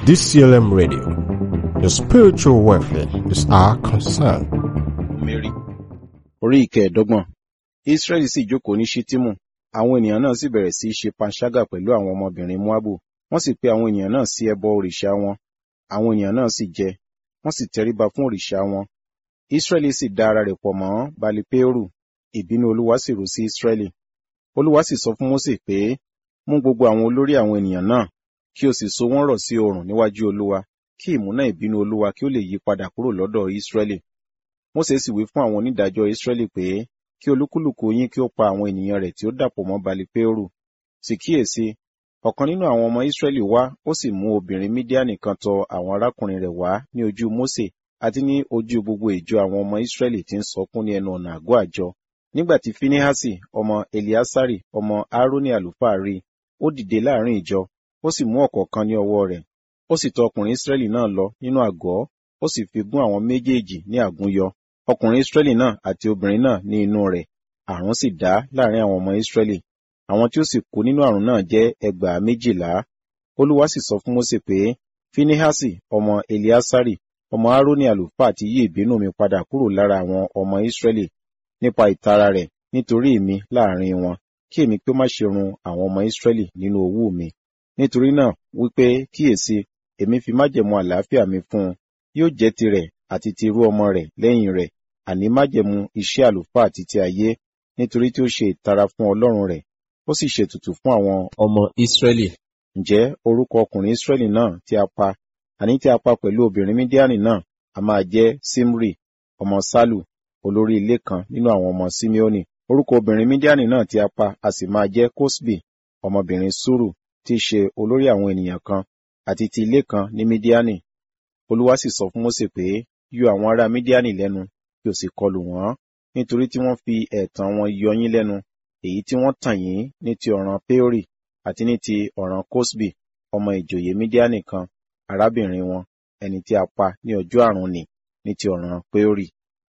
DCLM Radio. Your spiritual welfare is our concern. Mary. Orí ìkẹẹ̀dọ́gbọ̀n. Ísírẹ́lì sì jókòó ní Ṣítímù. Àwọn ènìyàn náà sì bẹ̀rẹ̀ sí í ṣe panṣágà pẹ̀lú àwọn ọmọbìnrin Móábù. Wọ́n sì pe àwọn ènìyàn náà sí ẹbọ òrìṣà wọn. Àwọn ènìyàn náà sì jẹ. Wọ́n sì tẹríba fún òrìṣà wọn. Ísírẹ́lì sì da ara rẹ̀ pọ̀ mọ́ Balipéórù. Ìbínú Olúwa sì rú sí Ísírẹ́lì. Olúwa sì sọ fún Mósè pé, mú gbogbo àwọn olórí àwọn ènìyàn náà, kí o sì so wọ́n rọ̀ sí oòrùn níwájú Olúwa, kí ìmúná ìbínú Olúwa kí ó lè yí padà kúrò lọ́dọ̀ Ísírẹ́lì. Mósè sì wí fún àwọn onídàájọ́ Ísírẹ́lì pé, kí olúkúlùkù yín kí ó pa àwọn ènìyàn rẹ̀ tí ó dàpọ̀ mọ́ Balipéórù. Sì kíyèsí, ọ̀kan nínú àwọn ọmọ Ísírẹ́lì wá, ó sì mú obìnrin Mídíánì kan tọ àwọn arákùnrin rẹ̀ wá ní ojú Mósè àti ní ojú gbogbo ìjọ àwọn ọmọ Ísírẹ́lì tí ń sọkún ní ẹnu ọ̀nà àgọ́ àjọ. Nígbà tí Fínihásì ọmọ Eliasari ọmọ Aaroni àlùfáà rí, ó dìde láàrin ìjọ, ó sì mú ọ̀kọ̀ọ̀kan ní ọwọ́ rẹ̀. Ó sì tọ ọkùnrin Ísírẹ́lì náà lọ nínú àgọ́, ó sì fi gún àwọn méjèèjì ní àgúnyọ. Ọkùnrin Ísírẹ́lì náà àti obìnrin náà ní inú rẹ̀. Àrùn sì dá láàrin àwọn ọmọ Ísírẹ́lì. Àwọn tí ó sì kú nínú àrùn náà jẹ́ ẹgbàá méjìlá. Olúwa sì sọ fún Mósè pé, Fínihásì ọmọ Eliasari ọmọ Aaroni àlùfáà ti yí ìbínú mi padà kúrò lára àwọn ọmọ Ísírẹ́lì nípa ìtara rẹ̀ nítorí mi láàrin wọn, kí èmi kí ó má ṣe run àwọn ọmọ Ísírẹ́lì nínú owú mi. Nítorí náà wípé kíyèsí, èmi fi májẹ̀mú àlàáfíà mi fún un, yóò jẹ́ tirẹ̀ àti ti irú ọmọ rẹ̀ lẹ́yìn rẹ̀, àní májẹ̀mú iṣẹ́ àlùfáà títí ayé, nítorí tí ó ṣe ìtara fún Ọlọ́run rẹ̀, ó sì ṣètùtù fún àwọn ọmọ Ísírẹ́lì. Ǹjẹ́ orúkọ ọkùnrin Ísírẹ́lì náà tí a pa, àní tí a pa pẹ̀lú obìnrin Mídíánì náà, a máa jẹ́ Simri, ọmọ Sálù, olórí ilé kan nínú àwọn ọmọ Simeoni. Orúkọ obìnrin Mídíánì náà tí a pa a sì máa jẹ́ Kosbi, ọmọbìnrin Suru, tí í ṣe olórí àwọn ènìyàn kan, àti ti ilé kan ní Mídíánì. Olúwa sì sọ fún Mósè pé, yọ àwọn ará Mídíánì lẹ́nu, kí o sì kọlù wọ́n, nítorí tí wọ́n fi ẹ̀tàn wọn yọ yín lẹ́nu, èyí tí wọ́n tàn yín ní ti ọ̀ràn Péórì àti ní ti ọ̀ràn Kosbi, ọmọ ìjòyè Mídíánì kan, arábìnrin wọn, ẹni tí a pa ní ọjọ́ àrùn nì ní ti ọ̀ràn Péórì.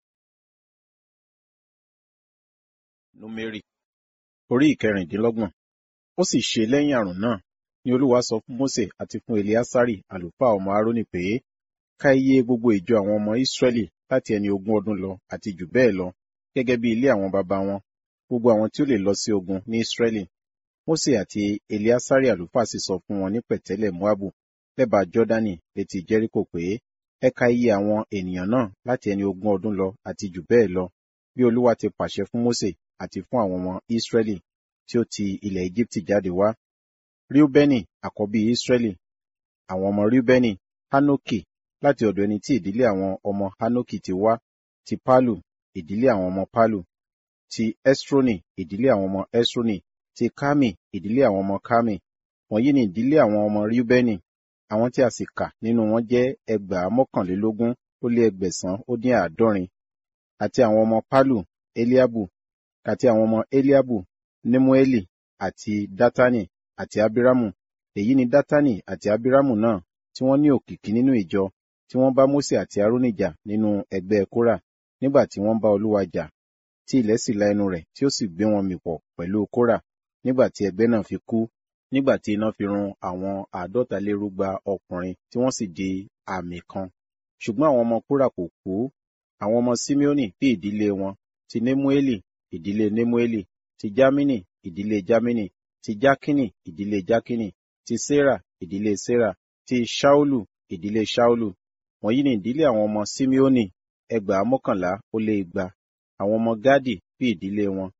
Númérì orí ìkẹrìndínlọ́gbọ̀n. Ó sì ṣe lẹ́yìn àrùn náà, ni Olúwa sọ fún Mósè àti fún Eliasari àlùfáà ọmọ Aaroni pé, ká iye gbogbo ìjọ àwọn ọmọ Ísírẹ́lì láti ẹni ogún ọdún lọ àti jù bẹ́ẹ̀ lọ, gẹ́gẹ́ bí ilé àwọn baba wọn, gbogbo àwọn tí ó lè lọ sí ogun ní Ísírẹ́lì. Mósè àti Eliasari àlùfáà sì sọ fún wọn ní pẹ̀tẹ́lẹ̀ Moabu, lẹ́bàá Jọ́dánì létí Jẹ́ríkò pé, ẹ ka iye àwọn ènìyàn náà láti ẹni ogún ọdún lọ àti jù bẹ́ẹ̀ lọ, bí Olúwa ti pàṣẹ fún Mósè àti fún àwọn ọmọ Ísírẹ́lì tí ó ti ilẹ̀ Égíptì jáde wá. Ríúbẹ́nì àkọ́bí Ísírẹ́lì. Àwọn ọmọ Ríúbẹ́nì, Hánókì, láti ọ̀dọ̀ ẹni tí ìdílé àwọn ọmọ Hánókì ti wá, ti Pálù, ìdílé àwọn ọmọ Pálù, ti Ẹ́srónì, ìdílé àwọn ọmọ Ẹ́srónì, ti Kámì, ìdílé àwọn ọmọ Kámì. Wọ̀nyí ni ìdílé àwọn ọmọ Ríúbẹ́nì. Àwọn tí a sì kà nínú wọn jẹ́ ẹgbàá mọ́kànlélógún ó lé ẹgbẹ̀sán ó dín àádọ́rin. Àti àwọn ọmọ Pálù, Eliabu, àti àwọn ọmọ Eliabu, Nemueli, àti Dátánì, àti Abiramu. Èyí ni Dátánì àti Abiramu náà tí wọ́n ní òkìkí nínú ìjọ, tí wọ́n bá Mósè àti Árónì jà nínú ẹgbẹ́ Kórà, nígbà tí wọ́n bá Olúwa jà, tí ilẹ̀ sì la ẹnu rẹ̀ tí ó sì gbé wọn mì pọ̀ pẹ̀lú Kórà, nígbà tí ẹgbẹ́ náà fi kú, nígbà tí iná fi run àwọn àádọ́talérúgba ọkùnrin tí wọ́n sì di àmì kan. Ṣùgbọ́n àwọn ọmọ Kórà kò kú. Àwọn ọmọ Simeoni bí ìdílé wọn, ti Nemueli, ìdílé Nemueli, ti Jámínì, ìdílé Jámínì, ti Jákínì, ìdílé Jákínì, ti Sera, ìdílé Sera, ti Ṣaulu, ìdílé Ṣaulu. Wọ̀nyí ni ìdílé àwọn ọmọ Simeoni, ẹgbàá mọ́kànlá ó lé igba. Àwọn ọmọ Gádì bí ìdílé wọn,